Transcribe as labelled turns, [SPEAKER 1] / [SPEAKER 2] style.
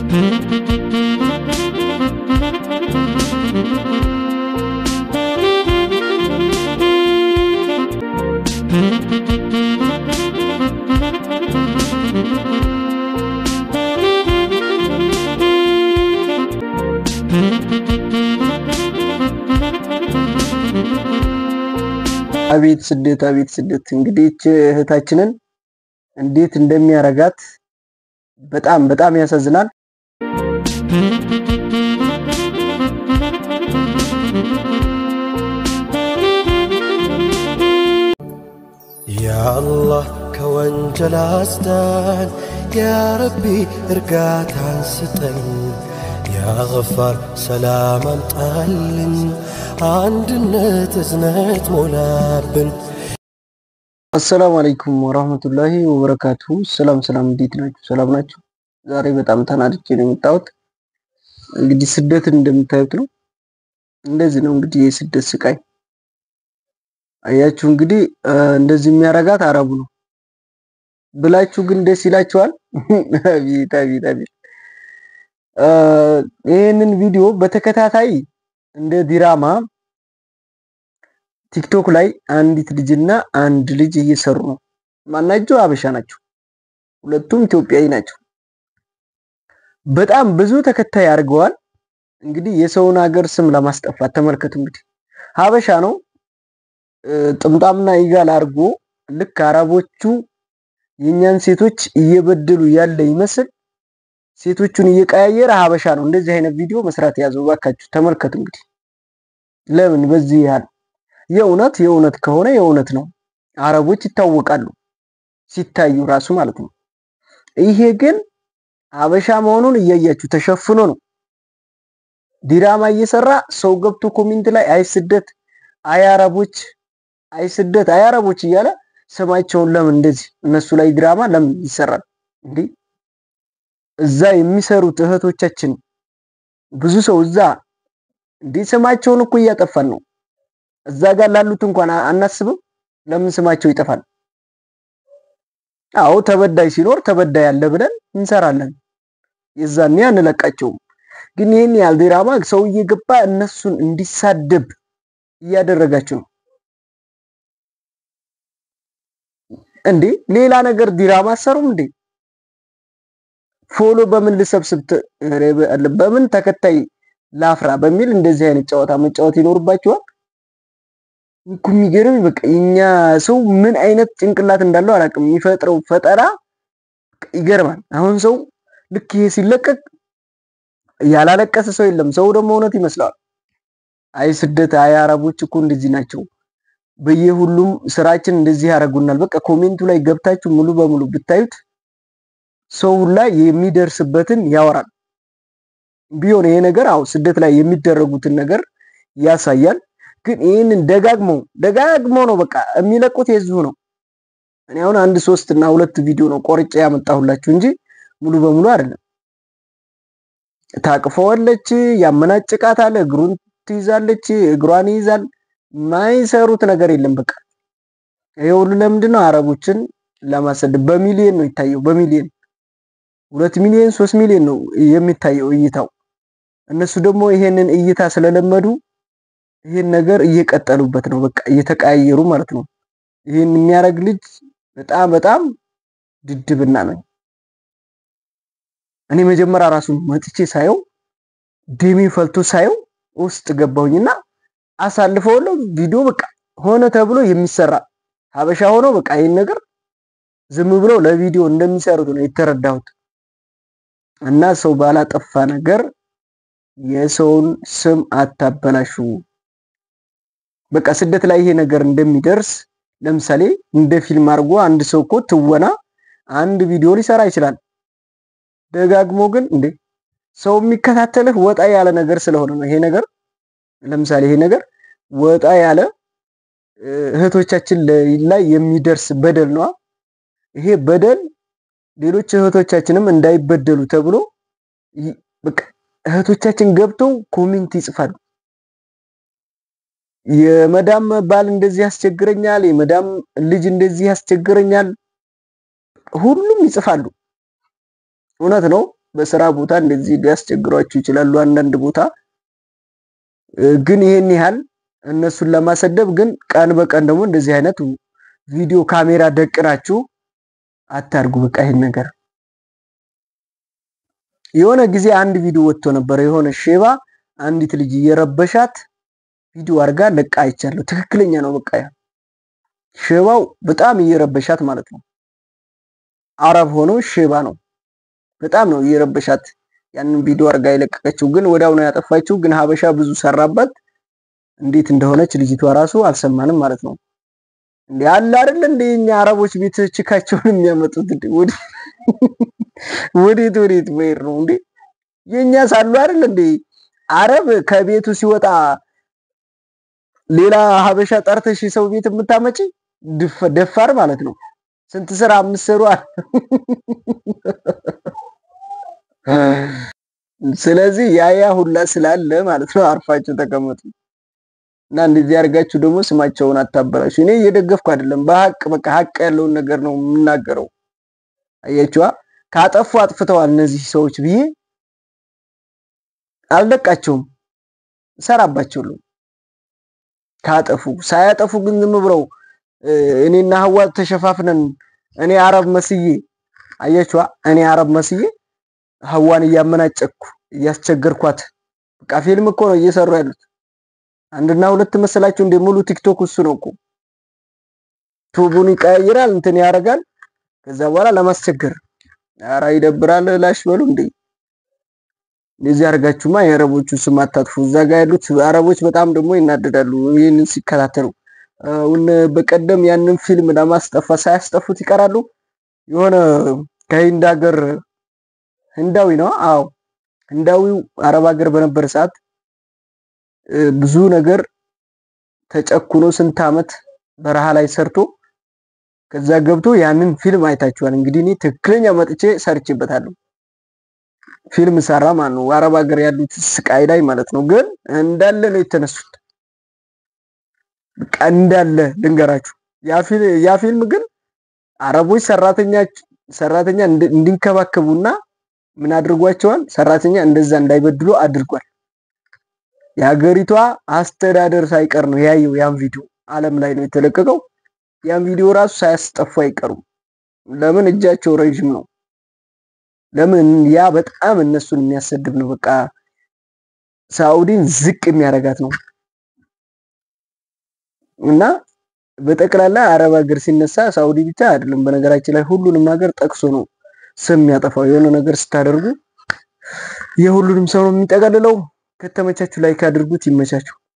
[SPEAKER 1] አቤት ስደት አቤት ስደት እንግዲህ ይህች እህታችንን እንዴት እንደሚያረጋት በጣም በጣም ያሳዝናል።
[SPEAKER 2] ያአላህ ከወንጀል አስዳን፣ ያረቢ እርጋታን ስጠን፣ ያገፋር ሰላም አምጣልን፣ አንድነት እዝነት ሞላብን።
[SPEAKER 1] አሰላሙ አለይኩም ወራህመቱላሂ ወበረካቱ። ሰላም ሰላም፣ እንዴት ናችሁ? ሰላም ናችሁ? ዛሬ በጣም ተናድጄ ነው የመጣሁት። እንግዲህ ስደትን እንደምታዩት ነው። እንደዚህ ነው እንግዲህ የስደት ስቃይ። አያችሁ እንግዲህ እንደዚህ የሚያረጋት አረቡ ነው ብላችሁ ግን ደስ ይላችኋል? አቤት አቤት አቤት። ይህንን ቪዲዮ በተከታታይ እንደ ዲራማ ቲክቶክ ላይ አንዲት ልጅና አንድ ልጅ እየሰሩ ነው። ማናቸው? አበሻ ናቸው። ሁለቱም ኢትዮጵያዊ ናቸው። በጣም ብዙ ተከታይ አድርገዋል። እንግዲህ የሰውን ሀገር ስም ለማስጠፋት ተመልከቱ። እንግዲህ ሀበሻ ነው ጥምጣምና ይጋል አድርጎ ልክ አረቦቹ የኛን ሴቶች እየበደሉ ያለ ይመስል ሴቶቹን እየቀያየረ ሀበሻ ነው እንደዚህ አይነት ቪዲዮ መስራት የያዘው። ባካችሁ ተመልከቱ። እንግዲህ ለምን በዚህ ያህል የእውነት የእውነት ከሆነ የእውነት ነው። አረቦች ይታወቃሉ ሲታዩ ራሱ ማለት ነው። ይሄ ግን ሀበሻ መሆኑን እያያችሁ ተሸፍኖ ነው ዲራማ እየሰራ ሰው ገብቶ ኮሜንት ላይ አይ ስደት፣ አይ አረቦች፣ አይ ስደት፣ አይ አረቦች እያለ ስማቸውን ለምን እንደዚህ እነሱ ላይ ድራማ ለምን ይሰራል እንዴ? እዛ የሚሰሩት እህቶቻችን ብዙ ሰው እዛ እንዴ ስማቸውን እኮ እያጠፋን ነው። እዛ ጋር ላሉት እንኳን አናስብም። ለምን ስማቸው ይጠፋል? አዎ ተበዳይ ሲኖር ተበዳይ አለ ብለን እንሰራለን። የዛኔ አንለቃቸውም። ግን ይህን ያህል ዲራማ ሰው እየገባ እነሱን እንዲሳደብ እያደረጋችሁ ነው እንዴ? ሌላ ነገር ዲራማ አሰሩም እንዴ? ፎሎ በምን ልሰብስብ በምን ተከታይ ላፍራ በሚል እንደዚህ አይነት ጨዋታ መጫወት ይኖርባችኋል። እኮ የሚገርም በቃ የኛ ሰው ምን አይነት ጭንቅላት እንዳለው አላውቅም። የሚፈጥረው ፈጠራ ይገርማል። አሁን ሰው ልክ ይሄ ሲለቀቅ ያላለቀሰ ሰው የለም። ሰው ደግሞ እውነት ይመስለዋል። አይ ስደት፣ አይ አረቦች እኮ እንደዚህ ናቸው፣ በየሁሉም ስራችን እንደዚህ ያደርጉናል። በቃ ኮሜንቱ ላይ ገብታችሁ ሙሉ በሙሉ ብታዩት ሰው ሁላ የሚደርስበትን ያወራል። ቢሆን ይሄ ነገር አው ስደት ላይ የሚደረጉትን ነገር ያሳያል። ግን ይህንን ደጋግሞ ደጋግሞ ነው በቃ የሚለቁት የዚሁ ነው። እኔ አሁን አንድ ሶስት እና ሁለት ቪዲዮ ነው ቆርጬ ያመጣሁላችሁ እንጂ ሙሉ በሙሉ አይደለም። ታቅፈዋለች፣ ያመናጭቃታል፣ እግሩን ትይዛለች፣ እግሯን ይይዛል። ማይሰሩት ነገር የለም። በቃ ይሄ ሁሉ ለምንድን ነው? አረቦችን ለማሰደብ በሚሊዮን ነው ይታየው። በሚሊዮን ሁለት ሚሊዮን ሶስት ሚሊዮን ነው የሚታየው እይታው። እነሱ ደግሞ ይሄንን እይታ ስለለመዱ ይህን ነገር እየቀጠሉበት ነው። በቃ እየተቀያየሩ ማለት ነው። ይህን የሚያደርግ ልጅ በጣም በጣም ድድብና ነው። እኔ መጀመሪያ ራሱ መጥቼ ሳየው ደሜ ፈልቶ ሳየው ውስጥ ገባሁኝና አሳልፈውለው ቪዲዮ በቃ ሆነ ተብሎ የሚሰራ ሀበሻ ሆኖ በቃ ይህን ነገር ዝም ብለው ለቪዲዮ እንደሚሰሩት ነው የተረዳሁት። እና ሰው ባላጠፋ ነገር የሰውን ስም አታበላሹ። በቃ ስደት ላይ ይሄ ነገር እንደሚደርስ ለምሳሌ እንደ ፊልም አድርጎ አንድ ሰው እኮ ትወና አንድ ቪዲዮ ሊሰራ ይችላል። ደጋግሞ ግን እንዴ ሰው የሚከታተልህ ወጣ ያለ ነገር ስለሆነ ነው። ይሄ ነገር ለምሳሌ ይሄ ነገር ወጣ ያለ እህቶቻችን ላይ የሚደርስ በደል ነዋ። ይሄ በደል ሌሎች እህቶቻችንም እንዳይበደሉ ተብሎ በቃ እህቶቻችን ገብተው ኮሜንት ይጽፋሉ። የመዳም ባል እንደዚህ ያስቸግረኛል፣ የመዳም ልጅ እንደዚህ ያስቸግረኛል፣ ሁሉም ይጽፋሉ። እውነት ነው። በስራ ቦታ እንደዚህ ሊያስቸግሯችሁ ይችላሉ። አንዳንድ ቦታ ግን ይሄን ያህል እነሱን ለማሰደብ ግን ቀን በቀን ደግሞ እንደዚህ አይነት ቪዲዮ ካሜራ ደቅናችሁ አታርጉ። በቃ ይሄን ነገር የሆነ ጊዜ አንድ ቪዲዮ ወጥቶ ነበረ። የሆነ ሼባ አንዲት ልጅ እየረበሻት ቪዲዮ አድርጋ ለቃ አይቻለሁ። ትክክለኛ ነው። በቃ ያ ሼባው በጣም እየረበሻት ማለት ነው። አረብ ሆኖ ሼባ ነው። በጣም ነው እየረበሻት ያንን ቪዲዮ አድርጋ የለቀቀችው። ግን ወዲያው ነው ያጠፋችው። ግን ሀበሻ ብዙ ሰራባት። እንዴት እንደሆነች ልጅቷ ራሱ አልሰማንም ማለት ነው። እንዴ አለ አይደል እንዴ እኛ አረቦች ቤት ችካቸውን የሚያመጡት እንዴ ወዴት ወዴት ወይር ነው እንዴ የኛ ሳሉ አይደል እንዴ አረብ ከቤቱ ሲወጣ ሌላ ሀበሻ ጠርተሽ ሰው ቤት የምታመጪ ደፋር ማለት ነው። ስንት ስራ የምትሰሩ ስለዚህ ያያ ሁላ ስላለ ማለት ነው አርፋችሁ ተቀመጡ እና እንደዚህ አድርጋችሁ ደግሞ ስማቸውን አታበላሹ። እኔ እየደገፍኩ አይደለም፣ በሀቅ በቃ ሀቅ ያለውን ነገር ነው የምናገረው። አያችዋ ካጠፉ አጥፍተዋል እነዚህ ሰዎች ብዬ አልለቃቸውም፣ እሰራባቸዋለሁ። ካጠፉ ሳያጠፉ ግን ዝም ብለው እኔና ሀዋ ተሸፋፍነን እኔ አረብ መስዬ አያችዋ እኔ አረብ መስዬ ሀዋን እያመናጨኩ እያስቸገርኳት በቃ ፊልም እኮ ነው እየሰሩ ያሉት። አንድና ሁለት መሰላችሁ እንደ ሙሉ ቲክቶክ እሱ ነው እኮ ቱቡን ይቀያይራል እንትን ያደርጋል። ከዛ በኋላ ለማስቸገር ኧረ ይደብራል። ላሽ በሉ እንዴ እንደዚህ አድርጋችሁማ የአረቦቹ ስም አታጥፉ። እዛ ጋር ያሉት አረቦች በጣም ደግሞ ይናደዳሉ ይህንን ሲከታተሉ። አሁን በቀደም ያንን ፊልም ለማስጠፋት ሳያስጠፉት ይቀራሉ። የሆነ ከህንድ ሀገር ህንዳዊ ነው። አዎ ህንዳዊው አረብ ሀገር በነበረ ሰዓት ብዙ ነገር ተጨኩኖ ስንት ዓመት በረሃ ላይ ሰርቶ ከዛ ገብቶ ያንን ፊልም አይታችኋል። እንግዲህ እኔ ትክክለኛ መጥቼ ሰርቼበታለሁ። ፊልም ሰራ ማለት ነው። አረብ ሀገር ያሉት ስቃይ ላይ ማለት ነው። ግን እንዳለ ነው የተነሱት። በቃ እንዳለ ልንገራችሁ። ያ ፊልም ግን አረቦች ሰራተኛ ሰራተኛ እንዲንከባከቡና ምን አድርጓቸዋል? ሰራተኛ እንደዛ እንዳይበድሉ አድርጓል። የሀገሪቷ አስተዳደር ሳይቀር ነው ያየው። ያን ቪዲዮ ዓለም ላይ ነው የተለቀቀው። ያን ቪዲዮ ራሱ ሳያስጠፉ አይቀሩም። ለምን እጃቸው ረዥም ነው። ለምን ያ በጣም እነሱን የሚያሰድብ ነው። በቃ ሳኡዲን ዝቅ የሚያደርጋት ነው እና በጠቅላላ አረብ ሀገር ሲነሳ ሳኡዲ ብቻ አይደለም። በነገራችን ላይ ሁሉንም ሀገር ጠቅሶ ነው ስም የሚያጠፋው። የሆነ ነገር ስታደርጉ የሁሉንም ሰው ነው የሚጠቀልለው። ከተመቻችሁ ላይክ አድርጉት። ይመቻችሁ።